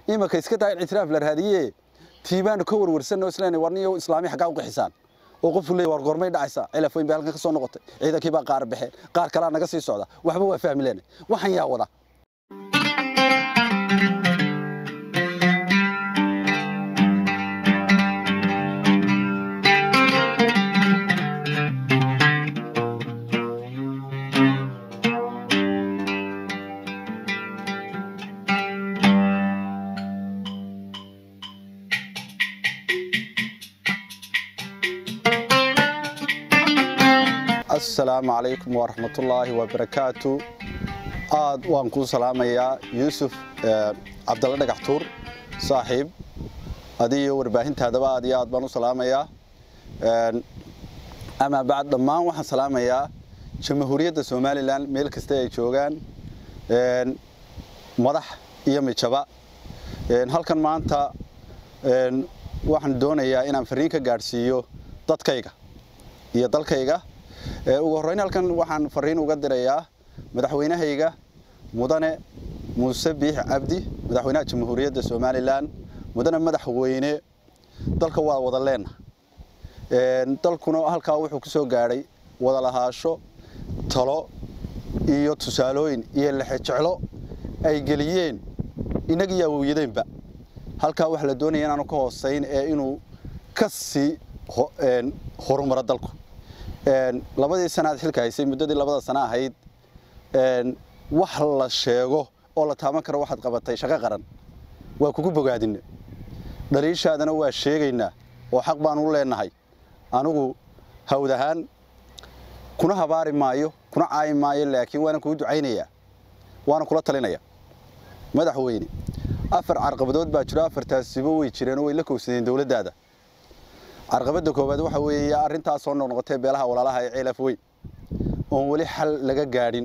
imanka iska daa in ictiraaf la raadiye tiibaanu ka warwarsanno isleena warniyo islaami xaggaa u qixisaan oo qofku leeyahy war goormay dhacaysaa cilaf weyn bay halkan ka soo noqotay ciidankii baa qaar baxeen qaar kalaa naga sii socda waxba waa fahmi leena waxaan yaa wada asalaamu calaykum waraxmatullaahi wabarakaatu aad waan kuu salaamayaa yuusuf cabdalle dhagax tuur saaxiib adiyo warbaahintaadaba aad iyo aad baan u salaamayaa amaa bacd dhammaan waxaan salaamayaa jamhuuriyadda somalilan meel kasta ay joogaan madax iyo mijaba halkan maanta waxaan doonayaa inaan fariin ka gaadhsiiyo dadkayga iyo dalkayga ugu horreyn halkan waxaan fariin uga dirayaa madaxweynahayga mudane muuse biix cabdi madaxweynaha jamhuuriyadda somalilan mudane madaxweyne dalka waa wada leenna dalkuna halkaa wuxuu ku soo gaadhay wada lahaasho talo iyo tusaalooyin iyo lexejeclo ay geliyeen innagiyo awowyadeenba halkaa waxaa la doonaya inaanu ka hoosayn ee inuu ka sii horumaro dalku labadii sanaad xilka haysay muddadii labada sana ahayd wax la sheego oo la taaban karo waxaad qabatay shaqo qaran waa kugu bogaadine dhaliishaadana waa sheegaynaa oo xaq baan u leenahay anigu hawd ahaan kuna habaari maayo kuna caayi maayo laakiin waana kugu ducaynayaa waana kula talinaya madaxweyne afar carqabadood baa jiro afartaasiba way jireen oo way la kowsadeen dowladdaada carqabadda koowaad waxa weeye arrintaas soo noqnoqotay beelaha walaalaha ee ceelaf weyn oon weli xal laga gaadhin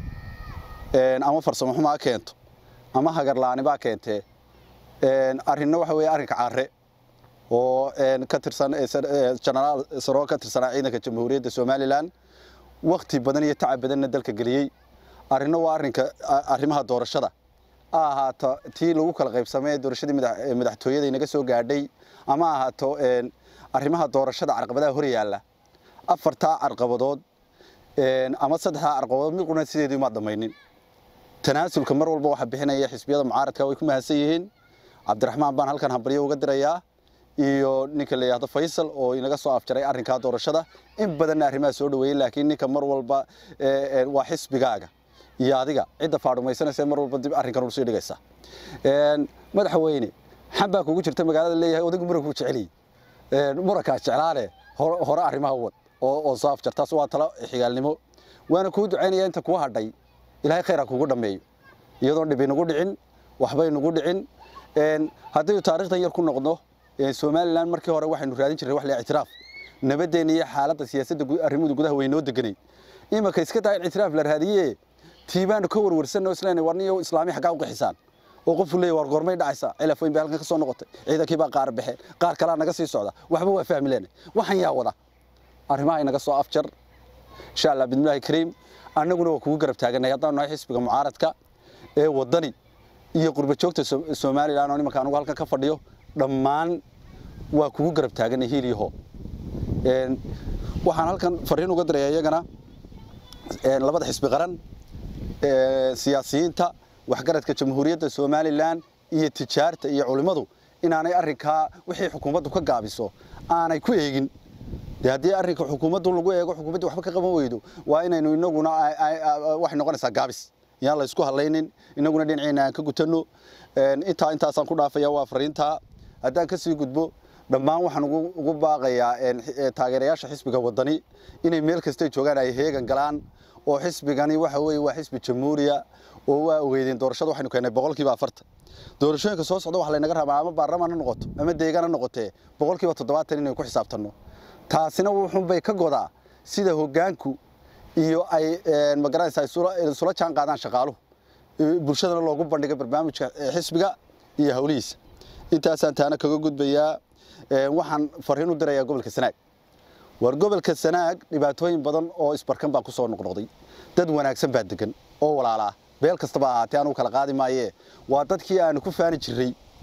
ama farsamo xumaa keento ama hagarla'aanibaa keentee arrinna waxa weeye arrinka carre oo ka tirsan jenaraal saroo ka tirsanaa ciidanka jamhuuriyadda somalilan wakhti badan iyo tacab badanna dalka geliyey arrinna waa arrinka arrimaha doorashada a ahaato tii lagu kala qaybsamay ee doorashadii madaxtooyada inaga soo gaadhay ama ahaato arrimaha doorashada carqabadaha hor yaalla afartaa carqabadood ama saddexdaa carqabadood mid qurna sideedii maad dhamaynin tanaasulka mar walba waxaa bixinaya xisbiyada mucaaradka way ku mahadsan yihiin cabdiraxmaan baan halkan hambaryo uga dirayaa iyo ninka la yidhaahdo faysal oo inaga soo afjaray arrinkaa doorashada in badanna arrimaha soo dhaweeyey laakiin ninka mar walba waa xisbigaaga iyo adiga cidda faadhumaysanaysa mar walba dib arrinkan usii dhigaysa madaxweyne xan baa kugu jirta magaalada leeyahay odaygu muranku jeceliy murankaas jeclaale hore arrimaha wad oo soo afjar taas waa talo xigaalnimo waana kuu ducaynaya inta kuu hadhay ilaahay khayr ha kugu dhammeeyo iyadoon dhibi nagu dhicin waxbay nagu dhicin haddaynu taarikhdan yar ku noqdo somalilan markii hore waxaynu raadin jirnay wax la ictiraaf nabadeenna iyo xaaladda siyaasadda arrimuhu gudaha weynoo deganay imanka iska daa in ictiraaf la raadiye tiibaanu ka warwarsanno isleena warniyo islaami xaggaa u qixisaan oo qofku leeyahy war goormay dhacaysaa cilaf weyn bay halkan ka soo noqotay ciidankii baa qaar baxeen qaar kalaa naga sii socda waxba waa fahmi leena waxaan yaa wada arrimaha inaga soo afjar insha allah bidmillahi kariim annaguna waa kugu garab taaganay haddaan nahay xisbiga mucaaradka ee waddani iyo qurba joogta somalilan oo nimanka anugu halkan ka fadhiyo dhammaan waa kugu garab taaganay hiil iyo hoo waxaan halkan fariin uga diraya iyagana labada xisbi qaran siyaasiyiinta waxgaradka jamhuuriyadda somalilan iyo tijaarta iyo culimmadu inaanay arrinkaa wixii xukuumaddu ka gaabiso aanay ku eegin de haddii arrinka xukuumaddu lagu eego xukuumaddu waxba ka qaban weydo waa inaynu inaguna waxay noqonaysaa gaabis yaan la isku hadlaynin inaguna dhinaceena aan ka gutanno intaa intaasaan ku dhaafaya waa fariintaa haddaan kasii gudbo dhammaan waxaan ugu baaqayaa taageerayaasha xisbiga waddani inay meel kastay joogaan ay heegan galaan oo xisbigani waxa weeye waa xisbi jamhuuriya oo waa ogeydeen doorashada waxaynu keennay boqolkiiba afartan doorashooyinka soo socda waxa laynaga rabaa ama baarlamaan ha noqoto ama deegaan ha noqotee boqolkiiba toddobaatan inaynu ku xisaabtanno taasina wuxuunbay ka godaa sida hoggaanku iyo ay magaranaysaa isula jaan qaadaan shaqaaluhu bulshadana loogu bandhigay barnaamijka xisbiga iyo howlihiisa intaasaan taana kaga gudbayaa waxaan fariin u dirayaa gobolka sanaag war gobolka sanaag dhibaatooyin badan oo isbarkan baa ku soo noqnoqday dad wanaagsan baa degan oo walaalaa beel kastaba ahaatee anugu kala qaadi maayee waa dadkii aanu ku faani jirray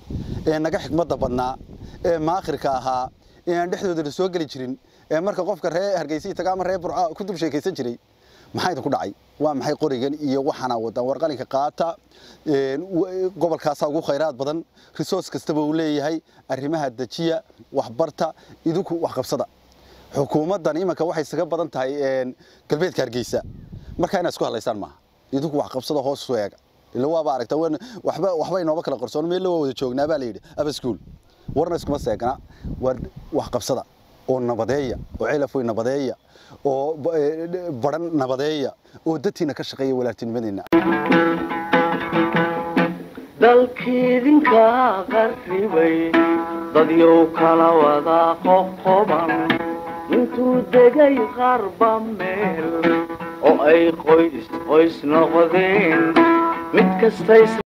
ee naga xikmadda badnaa ee maakhirka ahaa ee aan dhexdooda la soo geli jirin ee marka qofka ree hargeysa taga ama ree burca ku dul sheekaysan jiray maxaa idinku dhacay waa maxay qorigan iyo waxaana wadaan warqalinka qaata gobolkaasaa ugu khayraad badan resource kastaba uu leeyahay arrimaha dejiya waxbarta idinku waxqabsada xukuumaddan imanka waxay isaga badan tahay galbeedka hargeysa markaa inaad isku hadlaysaan maaha idinku waxqabsada hoos u eega ila waaba aragta waxba waxba inooba kala qarsoon meel waa wada joognaa baa la yidhi aba school warna iskuma seegna war waxqabsada oo nabadeeya oo ceelafooy nabadeeya oo baran nabadeeya oo dadtiina ka shaqeeya walaaltinimadeenna dalkiidinka qarribay dadyow kala wada qoqoban intuu degay qarba meel oo ay qoys qoys noqdeen mid kasta